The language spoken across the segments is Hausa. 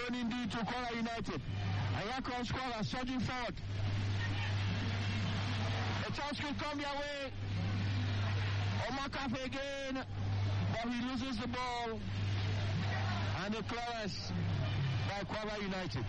Thrown indeed to Kwara United. And here comes Kwara surging forward. A chance could come their way. Omar Kafe again, but he loses the ball. And the clearance by Kwara United.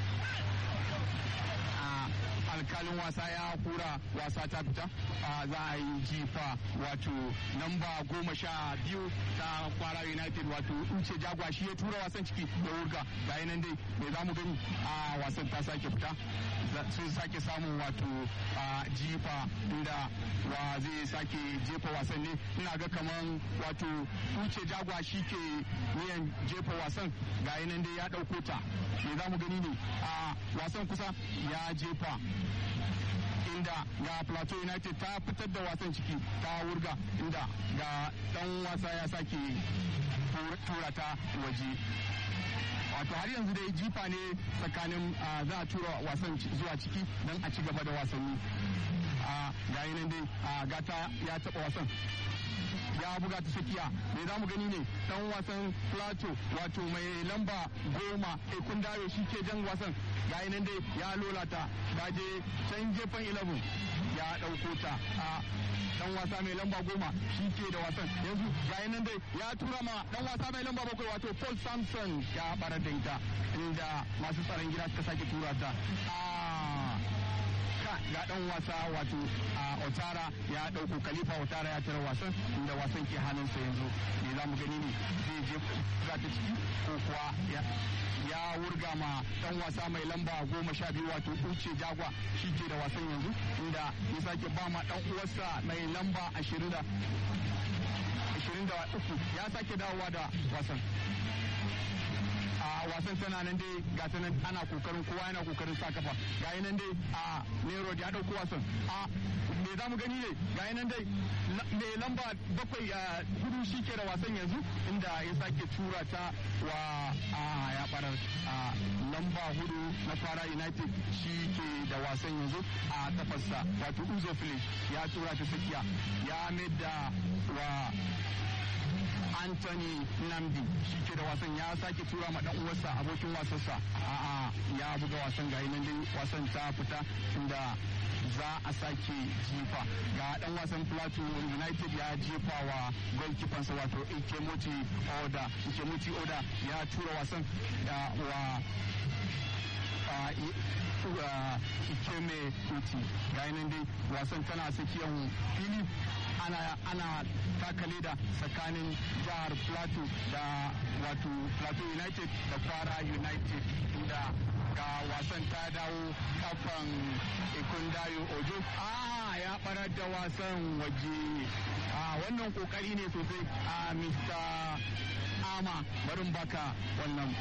alkalin wasa ya kura wasa ta fita za a yi jifa wato namba goma sha biyu ta kwara united wato uce jagwa shi ya tura wasan ciki da wurga ga nan dai mai za mu gani a wasan ta sake fita sun sake samun wato jifa inda wa zai sake jefa wasan ne ina ga kaman wato uce jagwa shi ke niyan jefa wasan ga nan dai ya ɗauko ta me za mu gani ne a wasan kusa ya jefa inda ga plateau united ta fitar da wasan ciki ta wurga inda ga dan wasa ya sake tura ta waje wato har yanzu dai jifa ne tsakanin za a tura wasan zuwa ciki don a ci gaba da wasanni ga nan dai gata ya taba wasan ya buga ta tsakiya me za mu gani ne dan wasan plato wato mai lamba goma ekun dawo shi ke jan wasan ga nan dai ya lolata ta je can gefen 11 ya ɗauko ta a dan wasa mai lamba goma shi ke da wasan yanzu ga nan dai ya tura ma dan wasa mai lamba bakwai wato paul samson ya barar da ita inda masu tsaron gida suka sake tura ta ga dan wasa wato a otara ya dauko khalifa otara ya tara wasan inda wasan ke hannunsa yanzu me za mu gani ne zai je za ta ciki ko kuwa ya wurga ma dan wasa mai lamba goma sha biyu wato uce jagwa shi ke da wasan yanzu inda ya sake ba ma dan uwarsa mai lamba ashirin da ashirin da uku ya sake dawowa da wasan a wasan tana nan dai ga ta nan ana kokarin kowa yana kokarin sa kafa ga nan dai a nero ya dauko wasan a me za mu gani ne ga nan dai me lamba bakwai a hudu shi ke da wasan yanzu inda ya sake tura ta wa a ya barar a lamba hudu na fara united shi ke da wasan yanzu a kafarsa wato uzo ya tura ta tsakiya ya mai da wa Anthony Namdi shi ke da wasan ya sake tura ma dan uwarsa abokin wasansa a'a ya buga wasan ga nan dai wasan ta fita inda za a sake jifa ga dan wasan Plateau United ya jefa wa goalkeeper wato Ikemoti Oda Ikemoti Oda ya tura wasan da wa Ikeme Kuti ga nan dai wasan tana tsakiyar fili ana ana taka leda tsakanin jihar plateau da wato plateau united da kwara united inda ga wasan ta dawo kafan ikundayo ojo a ya barar da wasan waje a wannan kokari ne sosai a mr ama barin baka wannan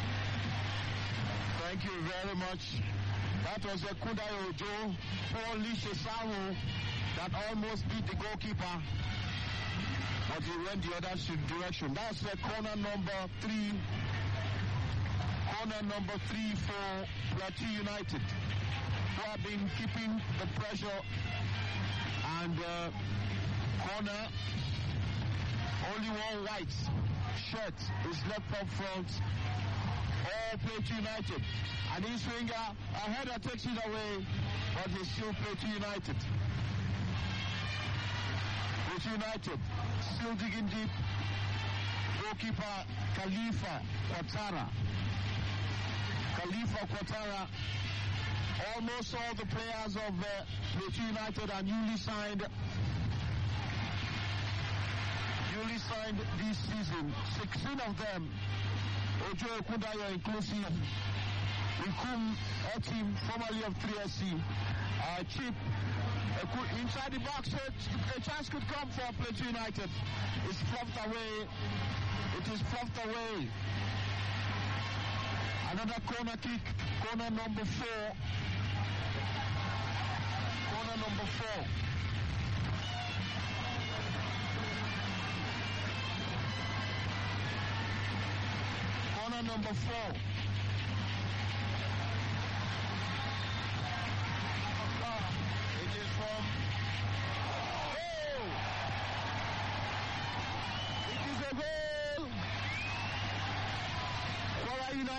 Thank you very much. That was a Kundayo Ojo, Paul Lishe Samu, that almost beat the goalkeeper, but he went the other direction. That's the corner number three, corner number three for Plateau United, who have been keeping the pressure and uh, corner. Only one white shirt is left up front. All Plateau United. And this winger, a header takes it away, but they still Plateau United. Plateau United still digging deep. Goalkeeper Khalifa Quatara. Khalifa Quatara. Almost all the players of uh, Plateau United are newly signed. Newly signed this season. 16 of them Ojo Kundayo inclusive. Ikum Etim, formerly of 3SC. Uh, Chip, uh, inside the box, a chance could come for Plateau United. It's fluffed away. It is fluffed away. Another corner kick, corner number four. Corner number four. Corner number four.